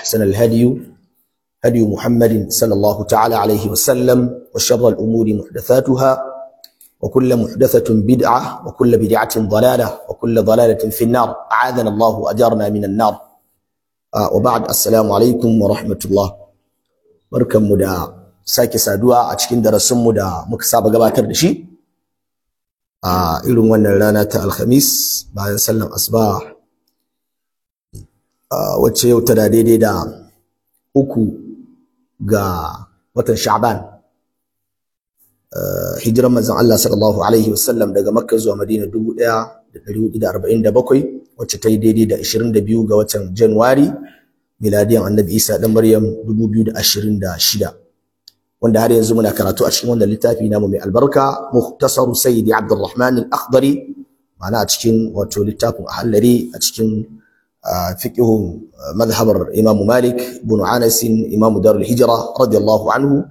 وأحسن الهدي هدي محمد صلى الله تعالى عليه وسلم وشر الأمور محدثاتها وكل محدثة بدعة وكل بدعة ضلالة وكل ضلالة في النار أعاذنا الله وأجارنا من النار آه وبعد السلام عليكم ورحمة الله بركة مدى sake saduwa a cikin darasinmu da muka saba gabatar da shi a irin wannan rana ta alhamis bayan sallan asuba wacce yau tana daidai da uku ga watan sha'ban hijiran manzon Allah sallallahu alaihi wasallam daga makka zuwa madina 1447 wacce ta yi daidai da 22 ga watan januwari miladiyan annabi isa dan maryam 2026 wanda har yanzu muna karatu a cikin wannan littafi namu mai albarka muhtasar sayyidi abdurrahman al-akhdari ma'ana a cikin wato littafin ahallari a cikin fiqhu madhhabar imam malik ibn anas imam darul hijra radiyallahu anhu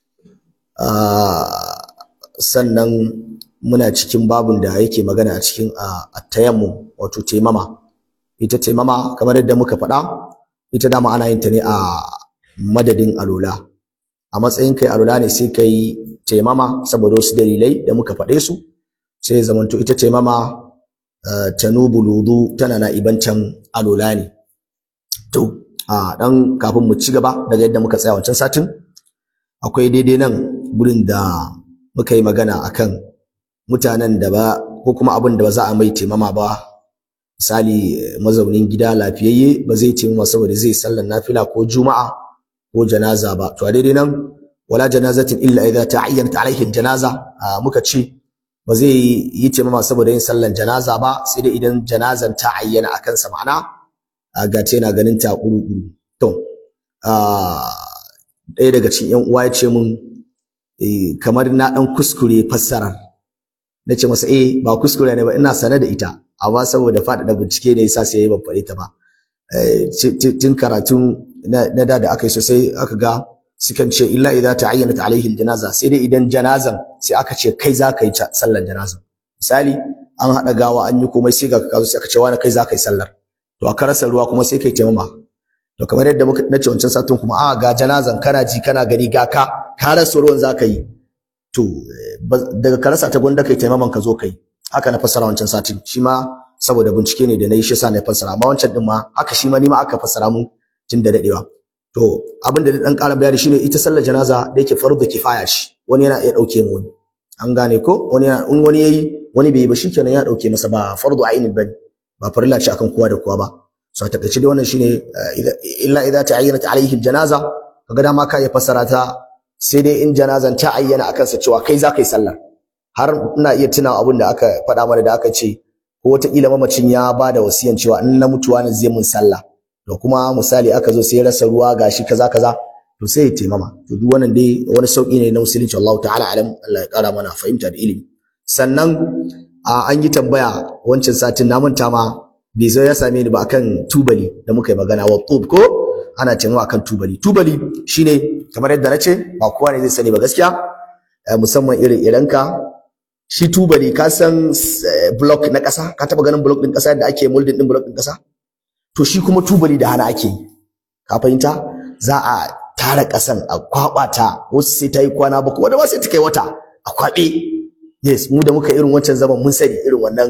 sannan muna cikin babun da yake magana a cikin at-tayammum wato taimama ita taimama kamar yadda muka faɗa ita dama ana yin ta ne a madadin alola a matsayin kai alula ne sai kai taimama saboda wasu dalilai da muka faɗe su sai zamanto ita taimama tanubu ludu tana na ibancan alula ne to a dan kafin mu ci gaba daga yadda muka tsaya wancan satin akwai daidai nan gurin da muka yi magana akan mutanen da ba ko kuma abin da ba za a mai taimama ba misali mazaunin gida lafiyayye ba zai taimama saboda zai sallar nafila ko juma'a ko janaza ba to a daidai nan wala janazatin illa idza ta'ayyanat alaihi janaza muka ce ba zai yi taimama saboda yin sallan janaza ba sai dai idan janazan ta ayyana akan sa ma'ana ga ce na ganin ta kuru to ɗaya daga cikin yan uwa ya ce mun kamar na dan kuskure fassarar na ce masa eh ba kuskure ne ba ina sane da ita amma saboda faɗaɗa bincike ne yasa sai ya ban faɗe ta ba tun karatun na da da aka yi sosai aka ga sukan ce illa idza ta'ayyanat alaihi aljanaza sai dai idan janazan sai aka ce kai za ka yi sallar janazan misali an haɗa gawa an yi komai sai ga ka sai aka ce wani kai za ka yi sallar to a karasa ruwa kuma sai kai taimama to kamar yadda muka nace wancan satun kuma a ga janazan kana ji kana gani ga ka ka rasa ruwan za ka yi to daga karasa ta gwanda kai taimaman ka zo kai haka na fassara wancan satin shi ma saboda bincike ne da na yi shi sa na fassara amma wancan din ma haka shi ma ni ma aka fassara mun tun da dadewa to abin da dan ƙara bayani shine ita sallar janaza da yake fardu kifaya shi wani yana iya dauke mu wani an gane ko wani in wani yayi wani bai yi ba shikenan ya dauke masa ba fardu ainin bane ba farilla ce akan kowa da kowa ba so a takaice dai wannan shine illa idza ta'ayyanat alaihi aljanaza kaga dama ka ya fassara ta sai dai in janazan ta ayyana akan sa cewa kai za ka yi sallar har ina iya tunawa abin da aka faɗa mana da aka ce ko wataƙila mamacin ya ba da wasiyan cewa in na mutuwa ne zai mun sallah da kuma misali aka zo sai rasa ruwa gashi kaza kaza to sai ya taimama to duk wannan dai wani sauki ne na musulunci Allah ta'ala alam Allah ya kara mana fahimta da ilimi sannan an yi tambaya wancan satin na manta ma bai zo ya same ni ba akan tubali da muka yi magana wa tub ko ana taimama akan tubali tubali shine kamar yadda na ce ba kowa ne zai sani ba gaskiya musamman irin iranka shi tubali ka san block na ƙasa ka taba ganin block din ƙasa yadda ake molding din block din ƙasa to shi kuma tubali da hana ake yi ka fahimta za a tara ƙasan a kwaɓa ta wasu sai ta yi kwana ba kuma da ba sai ta kai wata a kwaɓe yes mu da muka irin wancan zaman mun sani irin wannan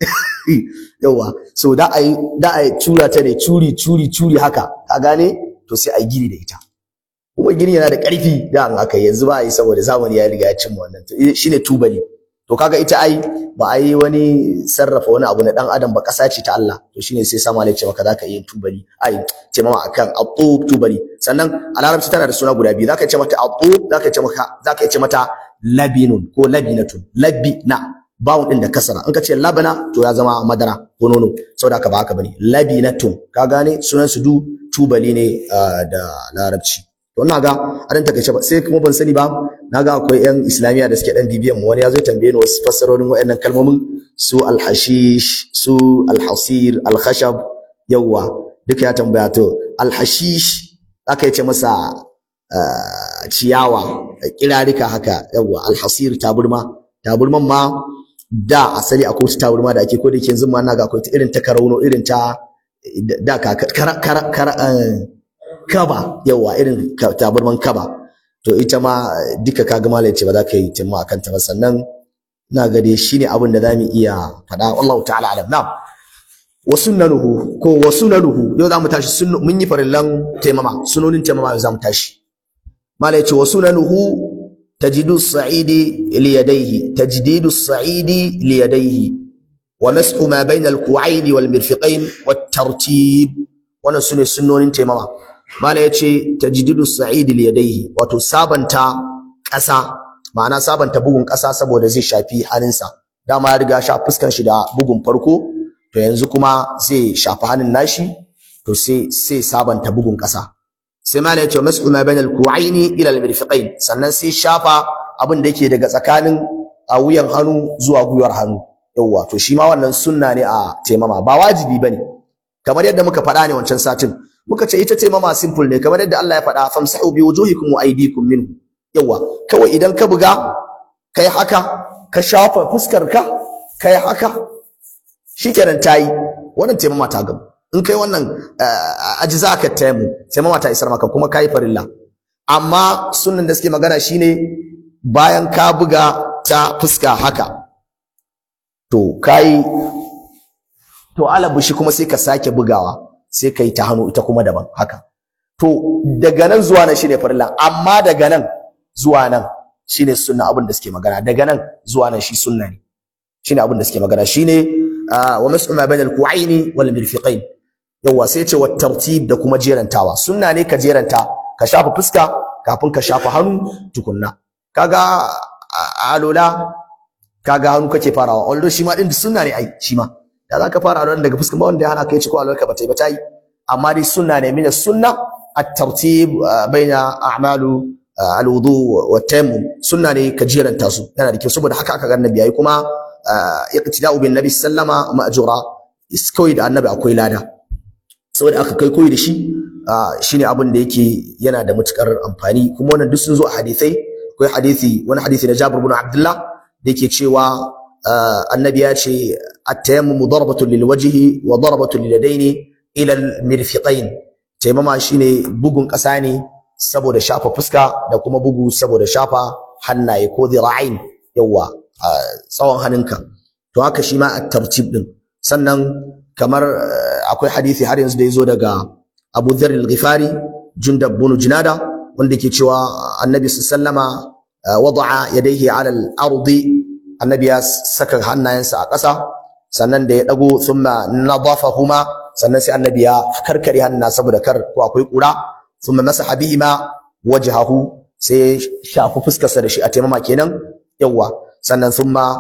yawa so da a yi da a cura ta ne curi curi curi haka ka gane to sai a yi gini da ita kuma gini yana da ƙarfi da an aka yanzu ba a yi saboda zamani ya riga ya cimma wannan to shine tubali to kaga ita ai ba a yi wani sarrafa wani abu na dan adam ba ƙasa ce ta Allah to shine sai sama alai ce maka zaka yi tubali ai ce mama akan atub tubali sannan a larabci tana da suna guda biyu zaka ce mata atub zaka ce maka zaka ce mata labinun ko labinatun labina bawun din da kasara in ka ce labana to ya zama madara ko nono saboda haka ba haka bane labinatun ka gane sunan su du tubali ne da larabci to ina ga a dan takaice ba sai kuma ban sani ba naga akwai yan islamiya da suke dan bibiyan mu wani ya zo tambaye ni wasu fassarorin waɗannan kalmomin su alhashish su alhasir alkhashab yawa duka ya tambaya to alhashish aka yace masa ciyawa kirarika haka yawa alhasir taburma taburman ma da asali akwai wata taburma da ake ko da yake yanzu ma naga akwai ta irin ta karauno irin ta da ka kara kara kara kaba yawa irin tabarman kaba to ita ma duka kaga malai ce ba za ka yi timma akan ta ba sannan ina ga dai shine abin da zamu iya faɗa wallahu ta'ala alam na'am wa sunnanuhu ko wa sunanuhu yau zamu tashi sunnu mun yi farillan taimama sunonin taimama yau zamu tashi malai ce wa sunanuhu tajidu as-sa'idi li yadayhi tajdidu as-sa'idi li yadayhi wa mas'u ma bayna al-ku'ayn wal mirfiqayn wat tartib wannan sune sunnonin taimama mala yace tajdidu as-sa'idi li yadayhi wato sabanta ƙasa ma'ana sabanta bugun ƙasa saboda zai shafi hannunsa dama ya riga sha fuskan shi da bugun farko to yanzu kuma zai shafi hannun nashi to sai sai sabanta bugun ƙasa sai mala yace mas'u ma bainal ku'aini ila al-mirfiqain sannan sai shafa abin da yake daga tsakanin a wuyan hannu zuwa gwiwar hannu yawwa to shi ma wannan sunna ne a taimama ba wajibi bane kamar yadda muka faɗa ne wancan satin muka ce ita taimama simple ne kamar yadda Allah ya faɗa famsahu bi wujuhikum wa aydikum minhu yawa kawai idan ka buga kai haka ka shafa fuskar ka kai haka shikenan tayi wannan taimama ta gamu in kai wannan ajiza ka taimu taimama ta isar maka kuma kai farilla amma sunnan da suke magana shine bayan ka buga ta fuska haka to kai to alabushi kuma sai ka sake bugawa sai kai ta hannu ita kuma daban haka to daga nan zuwa nan shine farilla amma daga nan zuwa nan shine sunna abin da suke magana daga nan zuwa nan shi sunna ne shine abin da suke magana shine wa mas'u ma bainal ku'aini wal mirfiqain yawa sai ce wa tartib da kuma jerantawa sunna ne ka jeranta ka shafa fuska kafin ka shafa hannu tukunna kaga alola kaga hannu kake farawa although shi ma din sunna ne ai shi ma da zaka fara alolan daga fuskan ba wanda ya hana kai ci ko alolarka ba ta yi ba ta yi amma dai sunna ne min sunna at-tartib baina a'malu al-wudu wa tayammum sunna ne ka jeranta su yana da kyau saboda haka aka ga annabi yayi kuma iqtida'u bin nabi sallama ma'jura koyi da annabi akwai lada saboda aka kai koyi da shi shine abin da yake yana da matukar amfani kuma wannan duk sun zo a hadisai akwai hadisi wani hadisi na Jabir ibn Abdullah da yake cewa annabi ya ce at-tayammum darbatun lil wajhi wa darbatun lil yadaini ila al mirfiqain taimama shine bugun kasa ne saboda shafa fuska da kuma bugu saboda shafa hannaye ko zira'ain yawa tsawon hannunka to haka shi ma at-tartib din sannan kamar akwai hadisi har yanzu da yazo daga Abu Dharr al-Ghifari Jundab bin Junada wanda ke cewa Annabi sallama wada'a yadayhi 'ala al-ardi Annabi ya saka hannayensa a ƙasa sannan da ya dago thumma nadafahuma sannan sai Annabi ya karkare hanna saboda kar ko akwai kura thumma masaha bihima wajhahu sai shafi fuskarsa da shi a taimama kenan yawa sannan thumma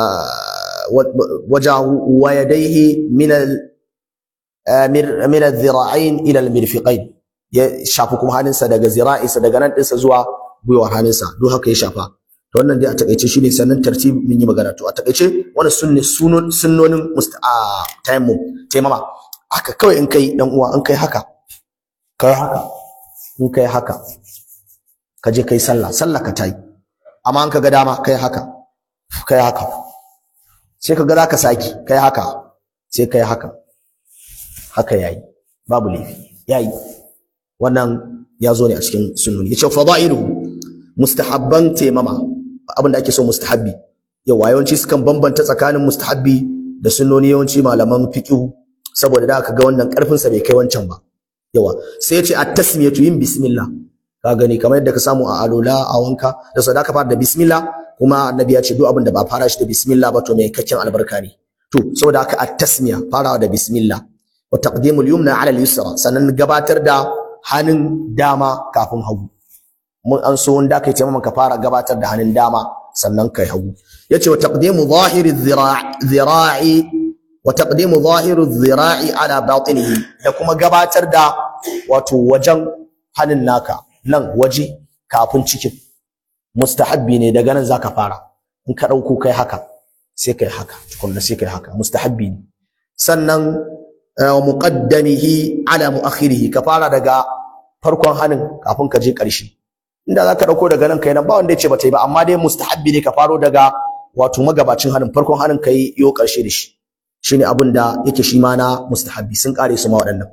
wajahu wa yadayhi min al min al-dhira'ain ila al-mirfiqain ya shafi kuma hannunsa daga zira'insa daga nan ɗinsa zuwa gwiwar hannunsa duk haka ya shafa to wannan dai a takaice shine sannan tartib mun yi magana to a takaice wannan sunne sunon sunnonin musta'a tayammum taimama haka kawai in kai dan uwa in kai haka kai haka in kai haka ka je kai sallah sallah ka tayi amma in ka ga dama kai haka kai haka sai ka ga za ka saki kai haka sai kai haka haka yayi babu laifi yayi wannan ya zo ne a cikin sunnoni yace fadailuhu mustahabban taimama abin da ake so mustahabbi yawa yawanci sukan bambanta tsakanin mustahabbi da sunnoni yawanci malaman fiqh saboda da aka ga wannan karfin sa bai kai wancan ba yawa sai yace at-tasmiyatu yin bismillah ka gani kamar yadda ka samu a alola a wanka da sadaka fara da bismillah kuma annabi ya ce duk abin da ba fara shi da bismillah ba to mai kakken albarka ne to saboda haka at-tasmiya farawa da bismillah wa taqdimul yumna ala al-yusra sannan gabatar da hannun dama kafin hagu mun an so wanda kai ce ka fara gabatar da hannun dama sannan kai hagu yace wa taqdimu zahiri dhira'i wa taqdimu zahiru dhira'i ala batinihi da kuma gabatar da wato wajen hannun naka nan waje kafin cikin mustahabbi ne daga nan zaka fara in ka dauko kai haka sai kai haka tukunna sai kai haka mustahabbi ne sannan wa muqaddamihi ala muakhirihi ka fara daga farkon hannun kafin ka je ƙarshe inda zaka dauko daga nan kai nan ba wanda yace bata yi ba amma dai mustahabbi ne ka faro daga wato magabacin hannun farkon hannun kai yo ƙarshe da shi shine abin da yake shi ma na mustahabbi sun kare su ma waɗannan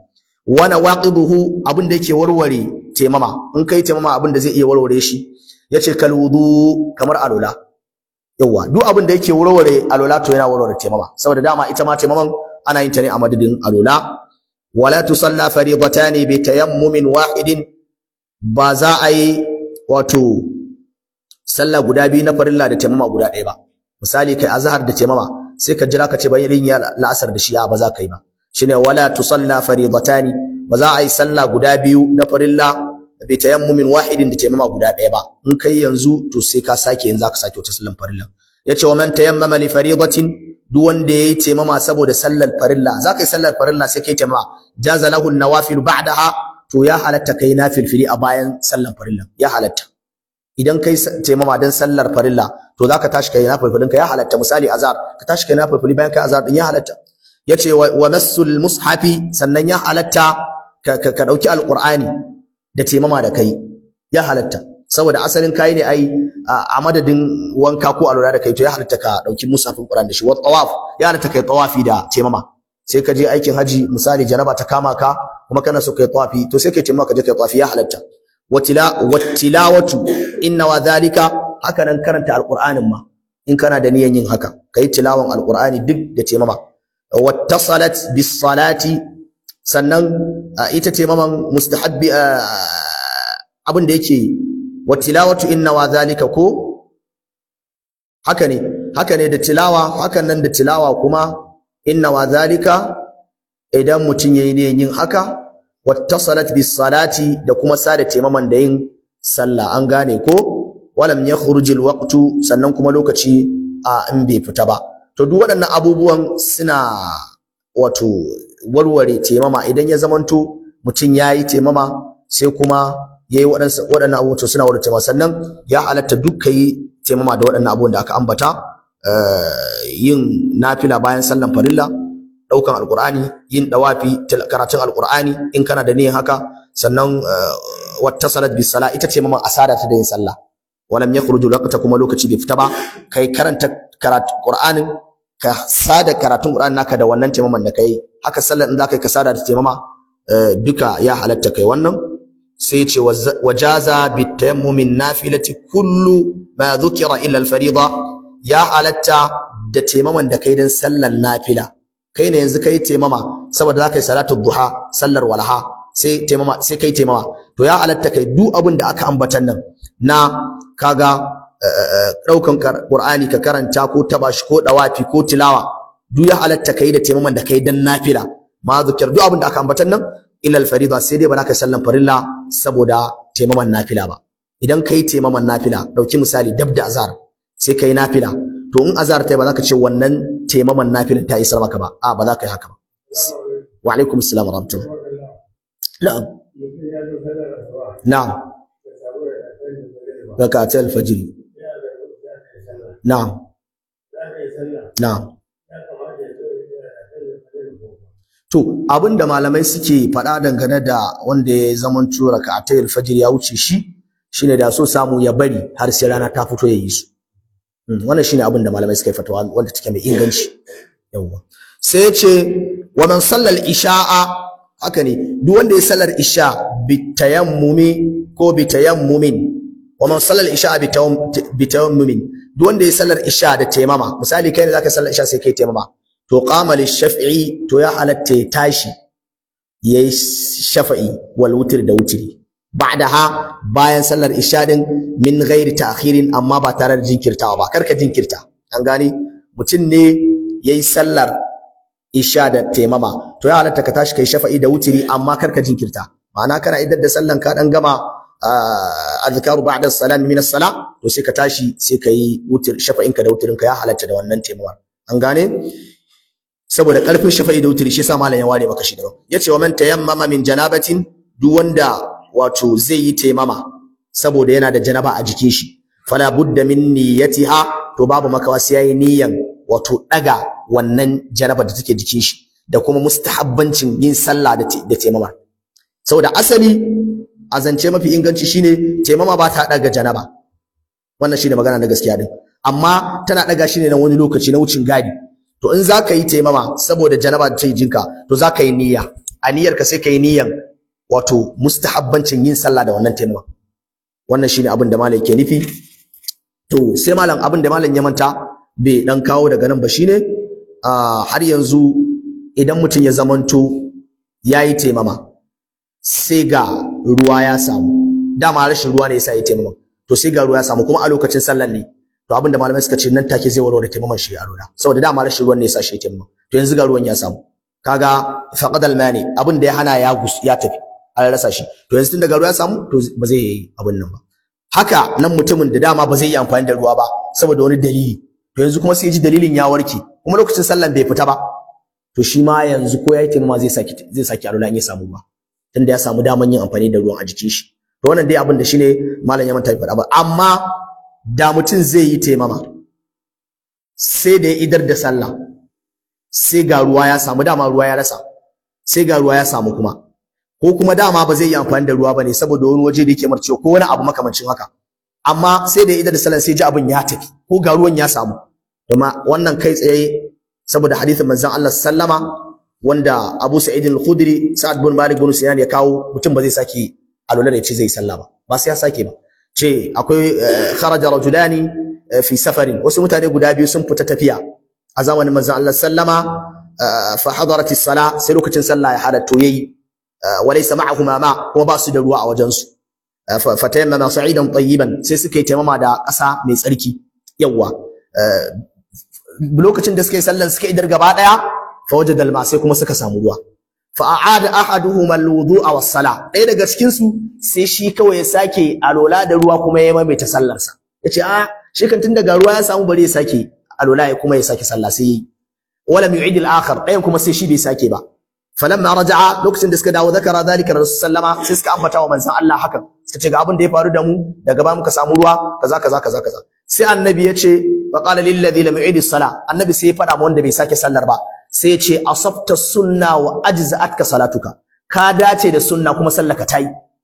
wa nawaqiduhu abin da yake warware taimama in kai taimama abin da zai iya warware shi yace kal wudu kamar alula yawa duk abin da yake warware alula to yana warware taimama saboda dama ita ma taimaman ana yin ta ne a madadin alula wala tusalla faridatani bi tayammumin wahidin ba za a yi wato sallah guda biyu na farilla da taimama guda ɗaya ba misali kai azhar da taimama sai ka jira ka ce bayan yin la'asar da shi'a ba za ka yi ba shine wala tusalla faridatani ba za a yi sallah guda biyu na farilla bi tayammumin wahidin da taimama guda ɗaya ba in kai yanzu to sai ka sake yanzu ka sake wata sallan farilla yace wa man tayammama li faridatin duk wanda yayi taimama saboda sallar farilla za ka yi sallar farilla sai kai taimama jaza lahu nawafil ba'daha to ya halatta kai nafilfili a bayan sallar farilla ya halatta idan kai taimama dan sallar farilla to zaka tashi kai nafilfilin ka ya halatta misali azhar ka tashi kai nafilfili bayan kai azhar din ya halatta yace wa massul mushafi sannan ya halatta ka ka dauki alqur'ani da taimama da kai ya halatta saboda asalin kai ne ai a madadin wanka ko alura da kai to ya halatta ka dauki mushafin qur'ani da shi wa tawaf ya halatta kai tawafi da taimama sai ka je aikin haji misali janaba ta kama ka kuma kana so kai tawafi to sai kai taimama ka je kai tawafi ya halatta watila wattilawatu inna wa dhalika haka nan karanta alqur'anin ma in kana da niyan yin haka kai tilawan alqur'ani duk da taimama wattasalat bis salati sannan ita taimaman mustahabbi abin da yake wattilawatu inna wa dhalika ko haka ne haka ne da tilawa hakan nan da tilawa kuma inna wa dhalika idan mutum yayi niyan yin haka wattasalat bis salati da kuma sada taimaman da yin sallah an gane ko walam yakhruj al waqtu sannan kuma lokaci a in bai fita ba to duk waɗannan abubuwan suna wato warware taimama idan ya zamanto mutum yayi taimama sai kuma yayi waɗansu waɗannan abubuwan to suna warware taimama sannan ya halatta duk yi taimama da waɗannan abubuwan da aka ambata yin nafila bayan sallan farilla daukan alqur'ani yin dawafi karatun alqur'ani in kana da niyyar haka sannan wattasalat bis sala ita ce maman asada ta da yin sallah walam yakhruju waqta kuma lokaci bai fita ba kai karanta karatu qur'anin ka sada karatun qur'ani naka da wannan taimaman da kai haka sallar in zaka ka sada da taimama duka ya halatta kai wannan sai ce wajaza bit tayammumin nafilati kullu ma dhukira illa al fariida ya halatta da taimaman da kai dan sallar nafila kai ne yanzu kai taimama saboda za ka yi salatu duha sallar walaha sai taimama sai kai taimama to ya halatta kai duk abin da aka ambatan nan na kaga daukan qur'ani ka karanta ko tabashi ko dawafi ko tilawa duk ya halatta kai da taimaman da kai dan nafila ma zikir duk abin da aka ambatan nan illa al-farida sai dai ba za ka sallan farilla saboda taimaman nafila ba idan kai taimaman nafila dauki misali dab da azhar sai kai nafila to in azhar ta ba za ka ce wannan taimaman nafilin ta isar maka ba a ba za ka yi haka ba wa alaikum assalam wa rahmatullah na'am na'am rakatul fajr na'am na'am to abinda malamai suke faɗa dangane da wanda ya zaman tura rakatul fajr ya wuce shi shine da so samu ya bari har sai rana ta fito ya yi su wannan shine abin da malamai suka yi fatawa wanda take mai inganci yawa sai ya ce wa man sallal isha'a haka ne duk wanda ya sallar isha bi tayammumi ko bi tayammumin wa man sallal isha'a bi tayammumin duk wanda ya sallar isha da taimama misali kai ne zaka sallar isha sai kai taimama to qama shaf'i to ya halatta ya tashi yayi shafa'i wal wutr da wutri ba'daha bayan sallar isha din min ghairi ta'khirin amma ba tare da jinkirtawa ba karka jinkirta an gani mutum ne yayi sallar isha da taimama to ya halatta ka tashi kai shafa'i da wutiri amma karka jinkirta ma'ana kana idan da sallan ka dan gama azkaru ba'da salam min as-sala to sai ka tashi sai kai wutir shafa'in ka da wutirin ka ya halatta da wannan taimama an gane saboda karfin shafa'i da wutiri shi yasa malam ya ware maka shi da yace wa man tayammama min janabatin duk wanda wato zai yi taimama saboda yana da janaba a jikin shi fala budda min niyyatiha to babu makawa sai yayi niyyan wato daga wannan janaba da take jikin shi da kuma mustahabbancin yin sallah da da taimama saboda asali a zance mafi inganci shine taimama ba ta daga janaba wannan shine magana na gaskiya din amma tana daga shi ne na wani lokaci na wucin gadi to in zaka yi taimama saboda janaba da take jinka to zaka yi niyya a niyyarka sai kai niyyan wato mustahabbancin yin sallah da wannan taimama wannan shine abin da malam ke nufi to sai malam abin da malam ya manta bai dan kawo daga nan ba shine har yanzu idan mutum ya zamanto yayi taimama sai ga ruwa ya samu dama rashin ruwa ne yasa ya taimama to sai ga ruwa ya samu kuma a lokacin sallar ne to abin da malamai suka ce nan take zai warware taimaman shi a rona saboda dama rashin ruwan ne yasa shi ya taimama to yanzu ga ruwan ya samu kaga faqadal mani abin da ya hana ya gus ya tafi an rasa shi to yanzu tun daga ruwa ya samu to ba zai yi abin nan ba haka nan mutumin da dama ba zai yi amfani da ruwa ba saboda wani dalili to yanzu kuma sai ji dalilin ya warke kuma lokacin sallan bai fita ba to shi ma yanzu ko yayi taimama zai saki zai saki alwala in ya samu ba tunda ya samu daman yin amfani da ruwan a jikin shi to wannan dai abin da shine malam ya manta faɗa ba amma da mutum zai yi taimama sai da ya idar da sallah sai ga ruwa ya samu dama ruwa ya rasa sai ga ruwa ya samu kuma ko kuma dama ba zai yi amfani da ruwa bane saboda wani waje da yake marcewa ko wani abu makamancin haka amma sai da ya idar da sallah sai ji abin ya tafi ko ga ruwan ya samu kuma wannan kai tsaye saboda hadithin manzon Allah sallama wanda Abu Sa'id al-Khudri Sa'ad bin Malik bin Sinan ya kawo mutum ba zai saki alwala da ya ce zai sallah ba ba sai ya sake ba ce akwai kharaja rajulani fi safarin wasu mutane guda biyu sun fita tafiya a zamanin manzon Allah sallama fa hadarat as-sala sai lokacin sallah ya halatto yayi walaysa ma'ahuma ma kuma ba su da ruwa a wajen su fa tayammama sa'idan tayyiban sai suka yi taimama da ƙasa mai tsarki yawa lokacin da suka yi sallan suka idar gaba daya fa wajada al sai kuma suka samu ruwa fa a'ada ahaduhuma al-wudu'a was-sala ɗaya daga cikin su sai shi kawai ya sake alola da ruwa kuma ya maimaita sallar sa yace a shi kan tun daga ruwa ya samu bari ya sake alola ya kuma ya sake sallah sai wala yu'id al-akhar ɗayan kuma sai shi bai sake ba falamma raja'a lokacin da suka dawo zakara zalika rasul sallama sai suka ambata wa manzon Allah hakan suka ce ga abin da ya faru da mu daga ba muka samu ruwa kaza kaza kaza kaza sai annabi ya ce fa qala lil ladhi lam yu'id as-sala annabi sai ya faɗa ma wanda bai sake sallar ba sai ya ce asabta sunna wa ajza'atka salatuka ka dace da sunna kuma sallaka tayi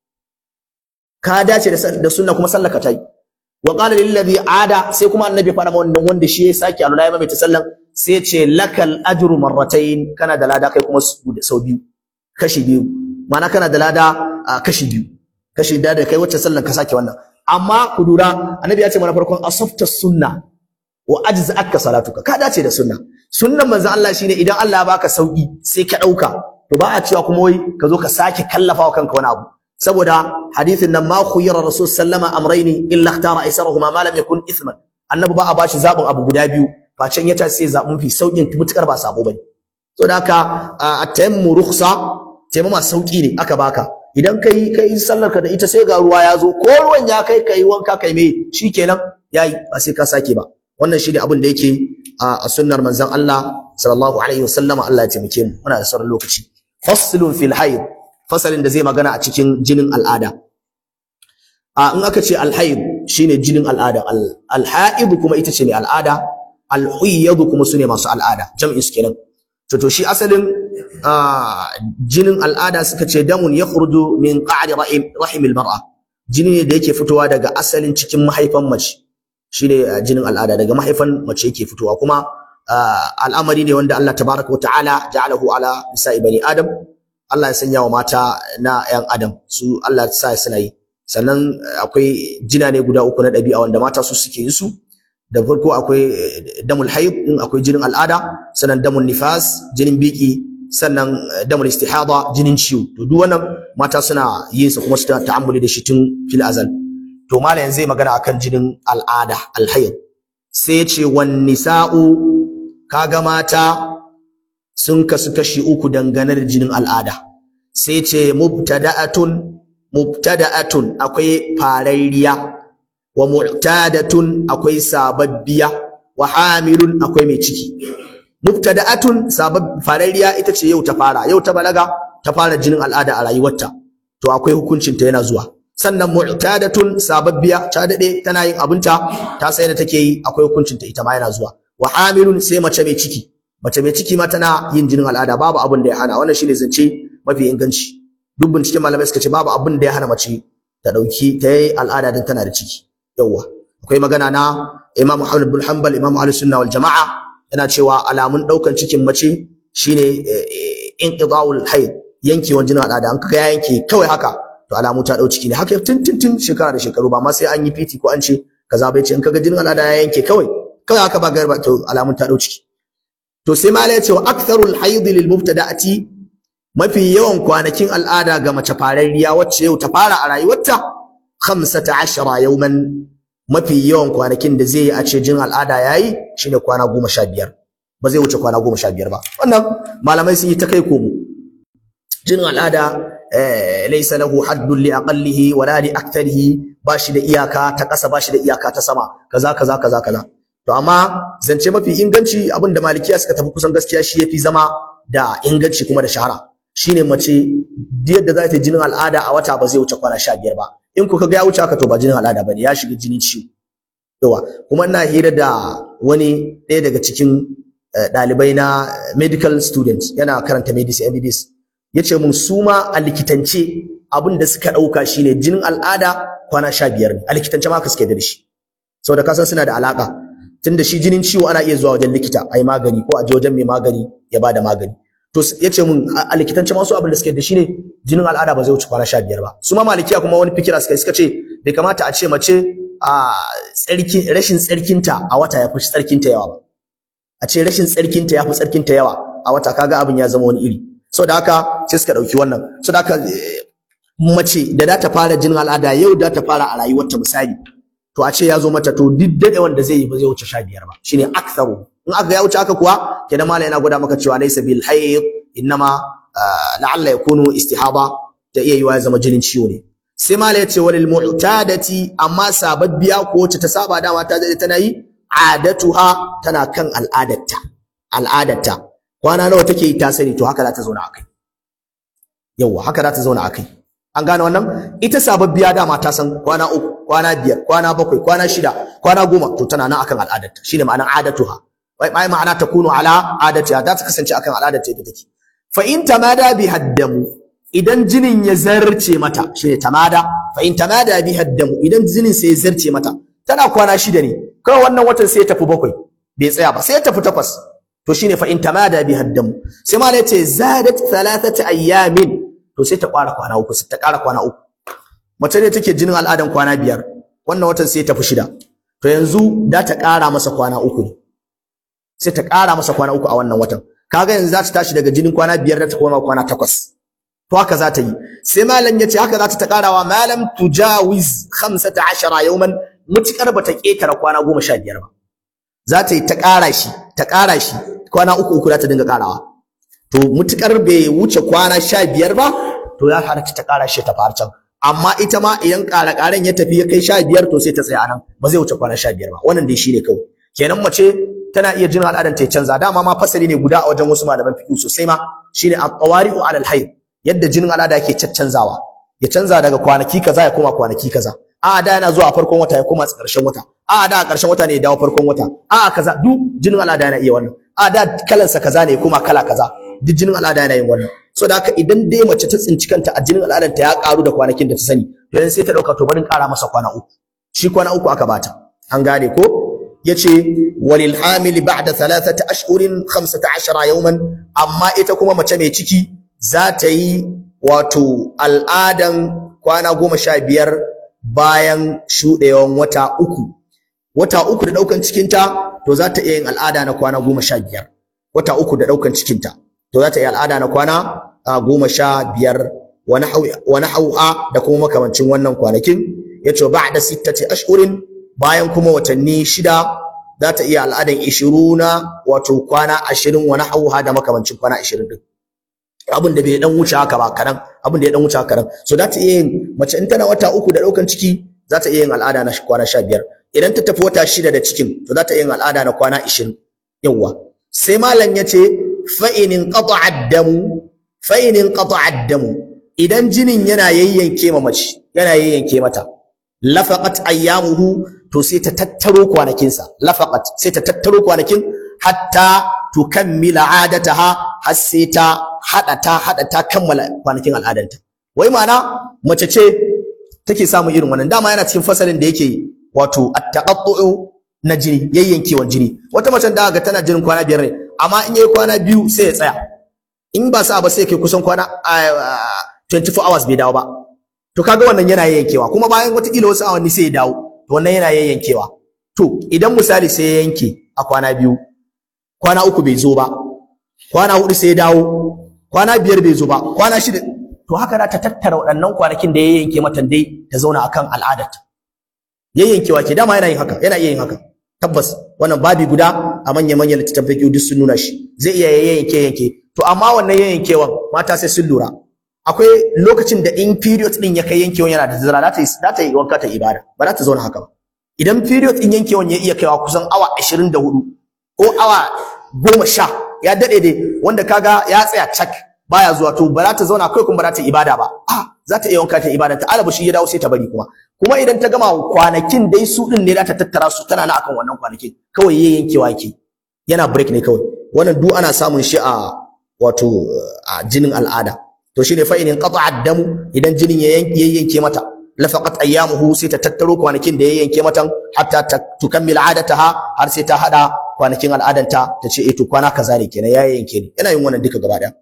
ka dace da sunna kuma sallaka tayi wa qala lil ladhi ada sai kuma annabi ya faɗa ma wannan wanda shi ya sake alula ya mai ta sallan sai ya ce lakal ajru marratayn kana da lada kai kuma sau biyu kashi biyu ma'ana kana da lada kashi biyu kashi da da kai wacce sallan ka sake wannan amma ku lura annabi ya ce mana farkon asafta sunna wa ajza'aka salatuka ka dace da sunna sunnan manzo Allah shine idan Allah ya baka sauki sai ka dauka to ba a cewa kuma wai ka zo ka sake kallafa wa kanka wani abu saboda hadithin nan ma khuyira rasul sallama amrayni illa ikhtara aisarahuma ma lam yakun ithman annabi ba a bashi zabin abu guda biyu facen ya ta sai zabin fi saukin mutukar ba sabo bane so da haka at-tayammu rukhsa tayammuma sauki ne aka baka idan kai kai sallar ka da ita sai ga ruwa ya zo ko ruwan ya kai kai wanka kai me shikenan yayi ba sai ka sake ba wannan shine abin da yake a sunnar manzon Allah sallallahu alaihi wasallam Allah ya taimake mu muna da sauran lokaci faslun fil hayd fasalin da zai magana a cikin jinin al'ada a in aka ce al-hayd shine jinin al'ada al-haid kuma ita ce mai al'ada al-huyyad kuma sune masu al'ada jam'in su kenan to to shi asalin jinin al'ada suka ce damun yakhruju min qa'ri rahim al-mar'a jini ne da yake fitowa daga asalin cikin mahaifan mace shine jinin al'ada daga mahaifan mace yake fitowa kuma al'amari ne wanda Allah tabaraka wa ta'ala ja'alahu ala nisa'i bani adam Allah ya sanya wa mata na yan adam su Allah ya sa suna yi sannan akwai jina ne guda uku na ɗabi'a wanda mata su suke yi su da farko akwai damul haid din akwai jinin al'ada sannan damul nifas jinin biki sannan damul istihada jinin ciwo to duk wannan mata suna yin sa kuma su ta'ammuli da shi tun fil azal to malam zai magana akan jinin al'ada alhayd sai ya ce wan nisa'u kaga mata sun kasu kashi uku dangane da jinin al'ada sai ce mubtada'atun mubtada'atun akwai farariya wa mu'tadatun akwai sababbiya wa hamilun akwai mai ciki mubtada'atun sabab farariya ita ce yau ta fara yau ta balaga ta fara jinin al'ada a rayuwarta to akwai hukuncin ta yana zuwa sannan mu'tadatun sababbiya ta dade tana yin abinta ta sai da take yi akwai hukuncin ta ita ma yana zuwa wa hamilun sai mace mai ciki mace mai ciki ma tana yin jinin al'ada babu abin da ya hana wannan shine zance mafi inganci duk binciken malamai suka ce babu abin da ya hana mace ta dauki ta yi al'ada din tana da ciki yawwa akwai magana na Imam Muhammad bin Hanbal Imam Ahlus Sunna wal Jama'a yana cewa alamun daukan cikin mace shine inqida'ul hayd yankewan jinin al'ada an kaga ya yanke kawai haka to alamu ta dau ciki ne haka tun tun tun shekara da shekaru ba ma sai an yi fiti ko an ce kaza bai ce in kaga jinin al'ada ya yanke kawai kawai haka ba garba to alamun ta dau ciki to sai malai ya ce wa aktharul hayd lil mubtada'ati mafi yawan kwanakin al'ada ga mace fararriya wacce yau ta fara a rayuwarta 15 yawman mafi yawan kwanakin da zai yi a ce jin al'ada yayi shine kwana 15 ba zai wuce kwana 15 ba wannan malamai sun yi ta kai komo jinin al'ada laysa lahu haddun li aqallihi wala li aktharihi ba shi da iyaka ta ƙasa ba shi da iyaka ta sama kaza kaza kaza kaza to amma zance mafi inganci abin da malikiya suka tafi kusan gaskiya shi yafi zama da inganci kuma da shahara shine mace yadda za ta jinin al'ada a wata ba zai wuce kwana 15 ba in kuka ga ya wuce haka to ba jinin al'ada bane ya shiga jinin ciwo yawa kuma ina hira da wani ɗaya daga cikin ɗalibai na medical students yana karanta medicine MBBS yace mun su ma a likitance abin da suka ɗauka shine jinin al'ada kwana 15 ne a likitance ma ka suke da shi saboda kasan suna da alaka tunda shi jinin ciwo ana iya zuwa wajen likita ai magani ko a je wajen mai magani ya bada magani to yace mun a likitance ma su abin da suke da shi ne jinin al'ada ba zai wuce kwana 15 ba su ma malikiya kuma wani fikira suka suka ce bai kamata a ce mace a tsarki rashin tsarkinta a wata ya fi tsarkinta yawa ba a ce rashin tsarkinta ya fi tsarkinta yawa a wata kaga abin ya zama wani iri saboda haka sai suka dauki wannan saboda haka mace da za ta fara jinin al'ada yau da ta fara a rayuwarta misali to a ce ya zo mata to duk dade wanda zai yi ba zai wuce 15 ba shine aktharu in aka ya wuce haka kuwa kenan malai yana gwada maka cewa laysa bil hayd innama la'alla yakunu istihaba da iya yiwa ya zama jinin ciwo ne sai malai ya ce walil mu'tadati amma sababbiya ko wacce ta saba dama ta dade tana yi adatuha tana kan al'adarta al'adarta kwana nawa take yi ta sani to haka za ta zauna akai yawa haka za ta zauna akai an gane wannan ita sababbiya dama ta san kwana uku kwana biyar kwana bakwai kwana shida kwana goma to tana nan akan al'adarta shine ma'anar adatuha wai mai ma'ana ta kunu ala adatiha za ta kasance akan al'adarta yadda take fa in tamada bi haddamu idan jinin ya zarce mata shine tamada fa in tamada bi haddamu idan jinin sai ya zarce mata tana kwana shida ne kawai wannan watan sai ya tafi bakwai bai tsaya ba sai ya tafi takwas to shine fa in tamada bi haddamu sai ma yace zadat thalathata ayyamin to sai ta ƙara kwana uku sai ta ƙara kwana uku mace ne take jinin al'adan kwana biyar wannan watan sai ta fi shida to yanzu da ta ƙara masa kwana uku ne sai ta ƙara masa kwana uku a wannan watan kaga yanzu za ta tashi daga jinin kwana biyar da ta koma kwana takwas to haka za ta yi sai malam ya ce haka za ta ta ƙarawa malam tujawiz khamsata ashara yawman mutukar ba ta ƙetare kwana goma sha biyar ba za ta yi ta ƙara shi ta ƙara shi kwana uku uku za ta dinga ƙarawa to mutukar bai wuce kwana sha biyar ba to ya halatta ta ƙara shi ta fara can amma ita ma idan ƙara ƙaran ya tafi ya kai sha biyar to sai ta tsaya nan ba zai wuce kwana sha biyar ba wannan dai shine kawai kenan mace tana iya jinin al'adar ta canza dama ma fasali ne guda a wajen wasu malaman fiqh sosai ma shine at-tawari'u 'ala al-hayd yadda jinin al'ada yake caccanzawa ya canza daga kwanaki kaza ya koma kwanaki kaza a da yana zuwa a farkon wata ya koma ƙarshen wata a da a ƙarshen wata ne ya dawo farkon wata a kaza duk jinin al'ada yana iya wannan a da kalansa kaza ne ya koma kala kaza duk jinin al'ada yana yin wannan so da haka idan dai mace ta tsinci kanta a jinin al'adar ta ya karu da kwanakin da ta sani to yanzu sai ta dauka to barin kara masa kwana uku shi kwana uku aka bata an gane ko yace walil hamili ba'da thalathati ashhurin 15 yawman amma ita kuma mace mai ciki za ta yi wato al'adan kwana goma sha biyar bayan shuɗewan wata uku wata uku da ɗaukan cikinta to za ta iya yin al'ada na kwana goma sha biyar wata uku da ɗaukan cikinta to za ta yi al'ada na kwana goma sha biyar wani hau'a da kuma makamancin wannan kwanakin ya ce ba da sittati ashhurin bayan kuma watanni shida za ta iya al'adan ishiruna wato kwana ashirin wani hau'a da makamancin kwana ashirin din abin da bai dan wuce haka ba kadan abin da ya dan wuce haka kadan so za ta iya yin mace in tana wata uku da ɗaukan ciki za ta iya yin al'ada na kwana sha biyar idan ta tafi wata shida da cikin to za ta iya yin al'ada na kwana ashirin yawwa sai malam ya ce fa'inin qata'a damu fa'inin qata'a damu idan jinin yana yayyanke ma mace yana yayyanke mata lafaqat ayyamuhu to sai ta tattaro kwanakinsa lafaqat sai ta tattaro kwanakin hatta tukammila adataha har sai ta hada ta hada ta kammala kwanakin al'adanta wai ma'ana mace ce take samun irin wannan dama yana cikin fasalin da yake wato at-taqattu'u na jini yayyankewan jini wata mace da ga tana jinin kwana biyar ne amma in yayi kwana biyu sai ya tsaya in ba sa ba sai kai kusan kwana 24 hours bai dawo ba to kaga wannan yana yayyankewa kuma bayan wataƙila wasu awanni sai ya dawo to wannan yana yayyankewa to idan misali sai ya yanke a kwana biyu kwana uku bai zo ba kwana hudu sai ya dawo kwana biyar bai zo ba kwana shida to haka za ta tattara waɗannan kwanakin da ya yanke mata dai ta zauna akan al'adarta yayyankewa ke dama yana yin haka yana iya yin haka tabbas wannan babi guda a manya manyan littattafan fiqh duk sun nuna shi zai iya yayyanke yanke to amma wannan yayyankewan mata sai sun lura akwai lokacin da in period din ya kai yankewan yana da zira za ta yi za ta yi wanka ta ibada ba za ta zauna haka ba idan period din yankewan ya iya kaiwa kusan awa 24 ko awa 10 ya dade dai wanda kaga ya tsaya cak baya zuwa to ba za ta zauna kai kuma ba za ta yi ibada ba a za ta iya wanka ta ibada ta alabu shi ya dawo sai ta bari kuma kuma idan ta gama kwanakin dai su din ne za ta tattara su tana na akan wannan kwanakin kawai yayin yankewa yake yana break ne kawai wannan duk ana samun shi a wato a jinin al'ada to shine fa in qata'a damu idan jinin ya yanke mata lafaqat ayyamuhu sai ta tattaro kwanakin da ya yanke mata hatta ta tukammil adataha har sai ta hada kwanakin al'adanta ta ce eh to kwana kaza ne kenan ya yanke ni yana yin wannan duka gaba daya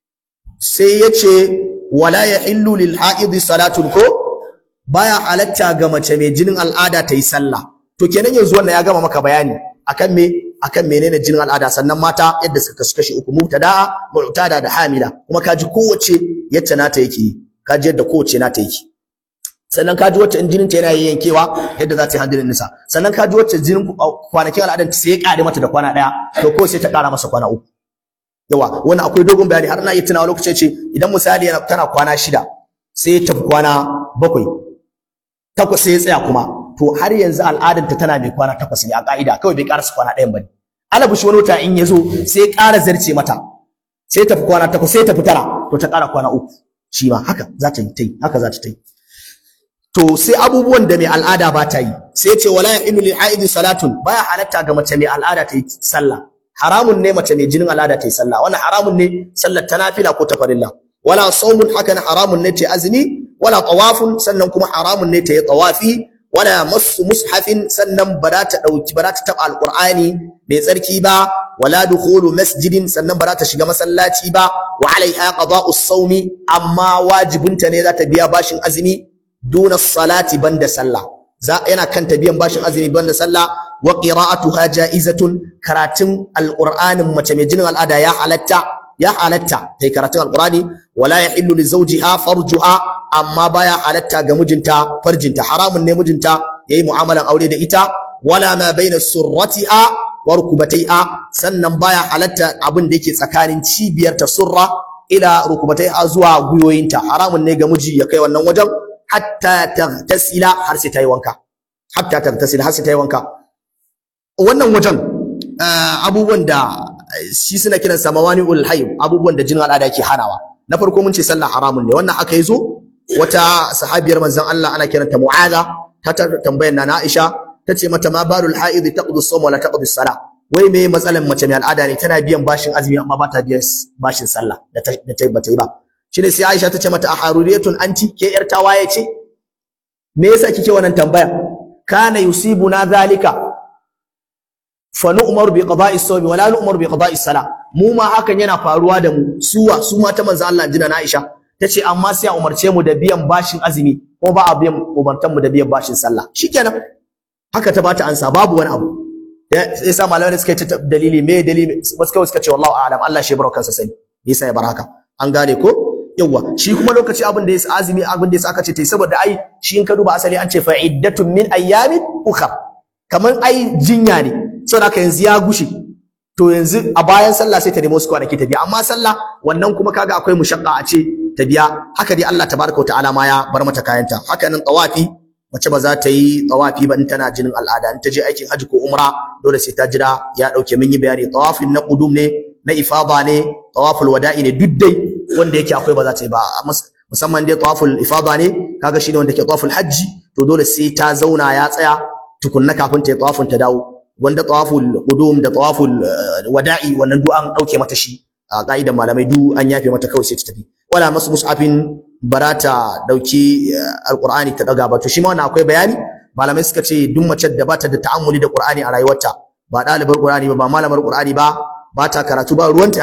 sai yace wala yahillu lil haidi salatun ko baya halatta ga mace mai jinin al'ada ta yi sallah to kenan yanzu wannan ya gama maka bayani akan me akan menene jinin al'ada sannan mata yadda suka kasu kashi uku mubtada mu'tada da hamila kuma kaji kowace yacce nata yake kaji yadda kowace nata yake sannan kaji wacce in jinin ta yana yankewa yadda za ta yi hadinin nisa sannan kaji wacce jinin kwanakin al'adan ta sai ya kare mata da kwana daya to ko sai ta kara masa kwana uku yawa wannan akwai dogon bayani har na iya tunawa lokacin ce idan misali yana tana kwana shida sai ya tafi kwana bakwai takwas sai ya tsaya kuma to har yanzu al'adanta tana mai kwana takwas ne a ka'ida kawai bai karasa kwana ɗayan ba ne alabushi wani wata in ya zo sai ya ƙara zarce mata sai ta tafi kwana takwas sai ta tafi tara to ta ƙara kwana uku shi ma haka za ta yi ta yi haka za ta yi to sai abubuwan da mai al'ada ba ta yi sai ce wala yahilu lil haidi salatun baya halatta ga mace mai al'ada ta yi sallah haramun ne mace mai jinin al'ada ta yi sallah wannan haramun ne sallar ta nafila ko ta farilla wala saumun haka na haramun ne ta yi azumi wala tawafun sannan kuma haramun ne ta yi tawafi wala masu mushafin sannan ba za ta dauki ba za ta taba alqur'ani mai tsarki ba wala dukhulu masjidin sannan ba za ta shiga masallaci ba wa alaiha qada'u sawmi amma wajibinta ne za ta biya bashin azumi duna salati banda sallah za yana kan ta biyan bashin azumi banda sallah wa qira'atuha ja'izatun karatun alqur'anin mace mai jinin al'ada ya halatta ya halatta tai karatun alqur'ani wala yahillu li zawjiha farjuha amma baya halatta ga mijinta farjinta haramun ne mijinta yayi mu'amalan aure da ita wala ma baina surratiha wa rukubataiha sannan baya halatta abin da yake tsakanin cibiyar ta surra ila rukubataiha zuwa guyoyinta haramun ne ga miji ya kai wannan wajen hatta taghtasila har sai ta yi wanka hatta taghtasila har sai ta yi wanka wannan wajen abubuwan da shi suna kiran sa mawani'ul hayd abubuwan da jinin al'ada yake hanawa na farko mun ce sallah haramun ne wannan aka yi zo wata sahabiyar manzon Allah ana kiranta Mu'adha ta tambayar na Aisha tace mata ma balul haid taqdu as-sawm wa la taqdu as-salah wai me matsalan mace mai al'ada ne tana biyan bashin azumi amma ba ta biyan bashin sallah da ta da ta bata yi ba shine sai Aisha tace mata aharuriyatun anti ke yar tawaye ce me yasa kike wannan tambaya kana yusibuna zalika fa nu'maru bi qada'i as-sawm wa la nu'maru bi qada'i as-salah mu ma hakan yana faruwa da mu suwa su ma ta manzo Allah jina na Aisha tace amma sai a umarce mu da biyan bashin azumi ko ba a biyan umartan mu da biyan bashin sallah shikenan haka ta bata ansa babu wani abu sai sa malamai suka yi ta dalili me dalili wasu kawai suka ce wallahu a'lam Allah shi baraka kansa sani yasa ya bar haka an gane ko yawa shi kuma lokaci abin da yasa azumi abin da yasa aka ce tai saboda ai shi in ka duba asali an ce fa iddatun min ayyamin ukhra kaman ai jinya ne saboda haka yanzu ya gushe to yanzu a bayan sallah sai ta nemo su kwanaki ta biya amma sallah wannan kuma kaga akwai mushaqqa a ce ta biya haka dai Allah tabaraka wa ta'ala ma ya bar mata kayanta haka nan tawafi mace ba za ta yi tawafi ba in tana jinin al'ada in ta je aikin haji ko umra dole sai ta jira ya dauke min yi bayani tawafin na qudum ne na ifada ne tawaful wada'i ne duk dai wanda yake akwai ba za ta yi ba musamman dai tawaful ifada ne kaga shine wanda ke tawaful hajji to dole sai ta zauna ya tsaya tukunna kafin ta yi tawafin ta dawo wanda tawaful qudum da tawaful wada'i wannan duk an dauke mata shi a ka'idan malamai duk an yafe mata kawai sai ta tafi wala masu mus'afin barata dauki alqur'ani ta daga ba to shi ma wannan akwai bayani malamai suka ce duk mace da bata da ta'ammuli da qur'ani a rayuwarta ba dalibar qur'ani ba ba malamar qur'ani ba ba ta karatu ba ruwanta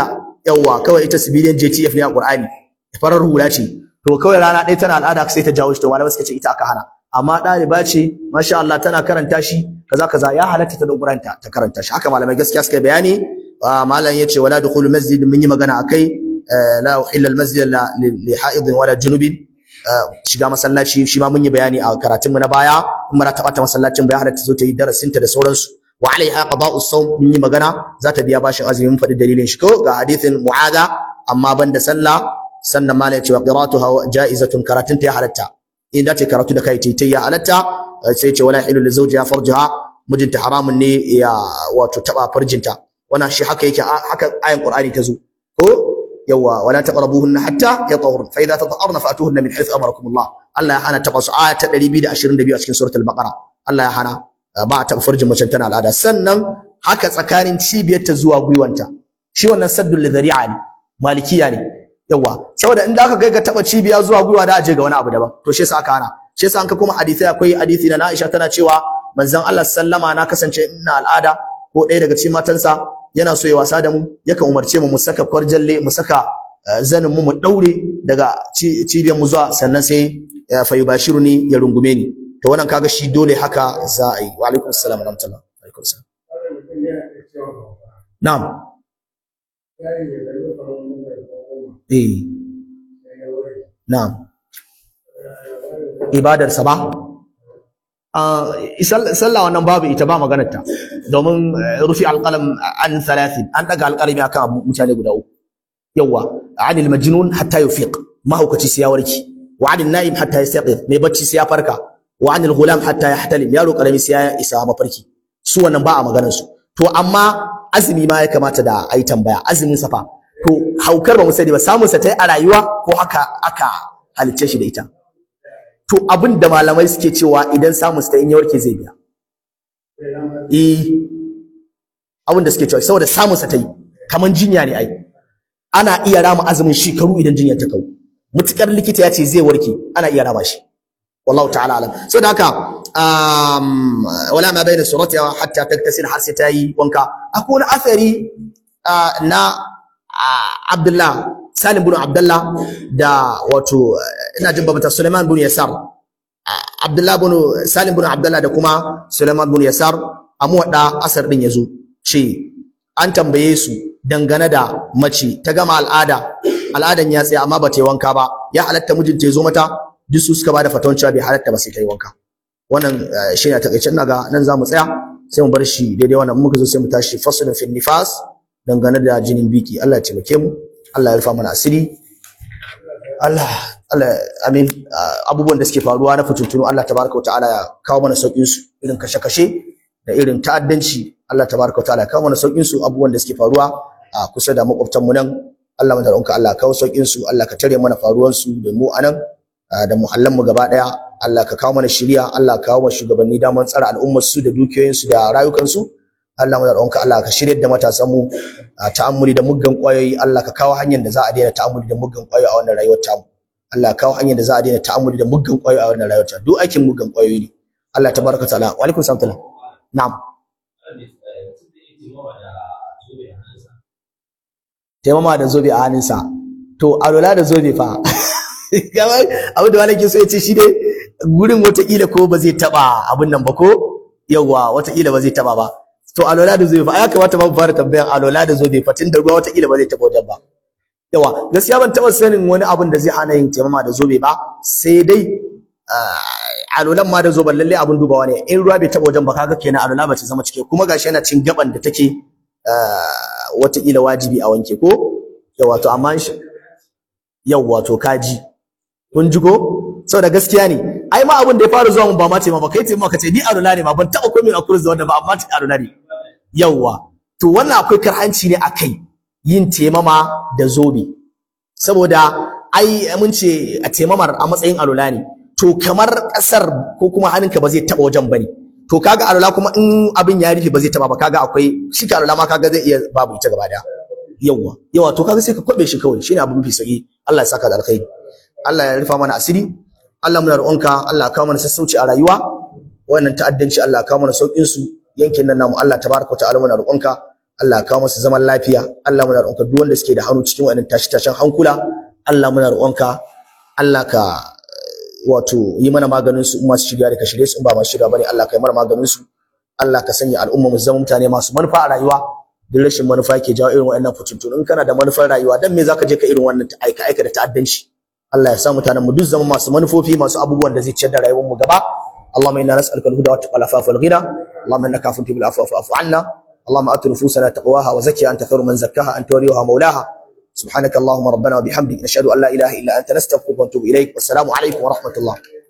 yawa kawai ita civilian JTF ne a Qur'ani farar hula ce to kawai rana ɗaya tana al'ada sai ta jawo shi to malamai suka ce ita aka hana amma ɗaliba ce masha Allah tana karanta shi kaza kaza ya halatta ta doguranta ta karanta shi haka malamai gaskiya suka bayani malam yace wala dukhulu masjid mun yi magana akai la uhilla al masjid li ha'id wala junubin shiga masallaci shi ma mun yi bayani a karatun mu na baya in mara taɓa ta masallacin bai halatta zo ta yi darasin ta da sauransu wa alaiha qada'u sawm mun yi magana za ta biya bashin azumi mun faɗi dalilin shi ko ga hadithin mu'adha amma banda sallah sannan malam yace wa qira'atuha ja'izatun karatun ta ya halatta in da ta karatu da kai ta ya halatta sai ce wala hilu li zawjiha farjaha mijinta haramun ne ya wato taba farjinta wannan shi haka yake haka ayan qur'ani ta zo ko yawa wala taqrabuhunna hatta yatahurna fa idza tatahharna fa'tuhunna min haythu amarakum Allah Allah ya hana taba su aya ta 222 a cikin suratul baqara Allah ya hana ba a taba farjin mace tana al'ada sannan haka tsakanin cibiyarta zuwa gwiwanta shi wannan saddul lidhari'a ne malikiya ne yawa saboda in da aka kai ga taba cibiya zuwa gwiwa da aje ga wani abu daban to shi yasa aka hana shi yasa an ka kuma hadisi akwai hadisi na Aisha tana cewa manzon Allah sallama na kasance ina al'ada ko ɗaya daga cikin matansa yana so ya wasa da mu yakan umarce mu mu saka kwarjalle mu saka zanin mu mu daure daga cibiyar mu zuwa sannan sai fa yubashiruni ya rungume ni to wannan kaga shi dole haka za a yi wa alaikum assalam wa rahmatullah wa alaikum assalam na'am eh na'am ibadarsa ba sallah wannan babu ita ba maganar ta domin rufi alqalam an thalathin an daga alqalami akan abu mutane guda uku yawa anil majnun hatta yufiq mahaukaci sai ya warki wa anil na'im hatta yastaqif mai bacci sai ya farka wa anil ghulam hatta yahtalim yaro karami sai ya isa mafarki su wannan ba a maganar su to amma azumi ma ya kamata da ai tambaya azumin safa to haukar ba mu sani ba samun sa tai a rayuwa ko haka aka halicce shi da ita to abin da malamai suke cewa idan samun sa in ya warke zai biya eh abin da suke cewa saboda samun sa tai kaman jinya ne ai ana iya rama azumin shekaru idan jinyar ta kau mutukar likita ya ce zai warke ana iya rama shi wallahu ta'ala alam saboda haka um, wala ma bayna surati hatta taktasir har sai ta yi wanka akwai wani athari na Abdullah Salim bin Abdullah da wato ina jin babata Suleiman bin Yasar Abdullah bin Salim bin Abdullah da kuma Suleiman bin Yasar amu wada asar din yazo ce an tambaye su dangane da mace ta gama al'ada al'adan ya tsaya amma ba ta yi wanka ba ya halatta mijinta ya zo mata duk su suka bada fatawan cewa bai halatta ba sai ta yi wanka wannan shi ne a takaice ina ga nan za mu tsaya sai mu bar shi daidai wannan muka zo sai mu tashi faslun fil nifas dangane da jinin biki Allah ya taimake mu Allah ya rufa mana asiri Allah Allah amin abubuwan da suke faruwa na fitintunu Allah tabaraka wa ta'ala ya kawo mana saukin su irin kashe-kashe da irin ta'addanci Allah tabaraka wa ta'ala ya kawo mana saukin su abubuwan da suke faruwa a kusa da makwabtan mu nan Allah mu da Allah ya kawo saukin su Allah ka tare mana faruwan su da mu anan da muhallan mu gaba daya Allah ka kawo mana shiriya Allah ka kawo mana shugabanni daman tsara al'ummar su da dukiyoyin su da rayukan su Allah mu da Allah ka shiryar da matasan mu ta'ammuli da muggan kwayoyi Allah ka kawo hanyar da za a daina ta'ammuli da muggan kwayoyi a wannan rayuwar tamu Allah ka kawo hanyar da za a daina ta'ammuli da muggan kwayoyi a wannan rayuwar tamu duk aikin muggan kwayoyi ne Allah tabaraka ta'ala wa alaikum salam na'am taimama da zobe a hannunsa to alola da zobe fa kamar abu da wani ke so ya ce shi dai gurin watakila ko ba zai taba abin nan ba ko yawwa watakila ba zai taba ba to alola da zobe fa ya kamata ba mu fara tambayan alola da zobe fa tun da ruwa watakila ba zai taba wajen ba yawa gaskiya ban taba sanin wani abin da zai hana yin taimama da zobe ba sai dai alolan ma da zoben lalle abin dubawa ne in ruwa bai taba wajen ba kaga kenan alola ba ta zama cike kuma gashi yana cin gaban da take watakila wajibi a wanke ko yawa to amma yawa to kaji kun ji ko saboda gaskiya ne ai ma abin da ya fara zuwa mun ba ma taimama kai taimama ka ce ni alola ne ma ban taba komai a kurus da wanda ba amma alola ne yawa to wannan akwai karhanci ne akai yin taimama da zobe saboda ai mun ce a taimamar a matsayin alola ne to kamar kasar ko kuma hannunka ba zai taba wajen bane to kaga alola kuma in abin ya rufe ba zai taba ba kaga akwai shi ka alola ma kaga zai iya babu ita gaba daya yawa yawa to kaga sai ka kwabe shi kawai shine abu mafi sauki Allah ya saka da alkhairi Allah ya rufa mana asiri Allah muna roƙonka Allah ya kawo mana sassauci a rayuwa wannan ta'addanci Allah ya kawo mana saukin su yankin nan namu Allah tabaraka wa ta'ala muna roƙonka Allah ka kawo musu zaman lafiya Allah muna roƙonka duk wanda suke da hannu cikin wannan tashi tashin hankula Allah muna roƙonka Allah ka wato yi mana maganin su in masu shirya da ka shirye su in ba masu shirya bane Allah ka yi mana maganin su Allah ka sanya al'umma mu zama mutane masu manufa a rayuwa duk rashin manufa ke jawo irin waɗannan fitintunu in kana da manufar rayuwa dan me zaka je ka irin wannan aika aika da ta'addanci Allah ya sa mutanen mu duk zama masu manufofi masu abubuwan da zai ciyar da rayuwar mu gaba اللهم انا نسالك الهدى والتقى والعفاف والغنى اللهم انك عفو تحب العفو فاعف عنا اللهم ات نفوسنا تقواها وزكها انت خير من زكاها انت وليها مولاها سبحانك اللهم ربنا وبحمدك نشهد ان لا اله الا انت نستغفرك ونتوب اليك والسلام عليكم ورحمه الله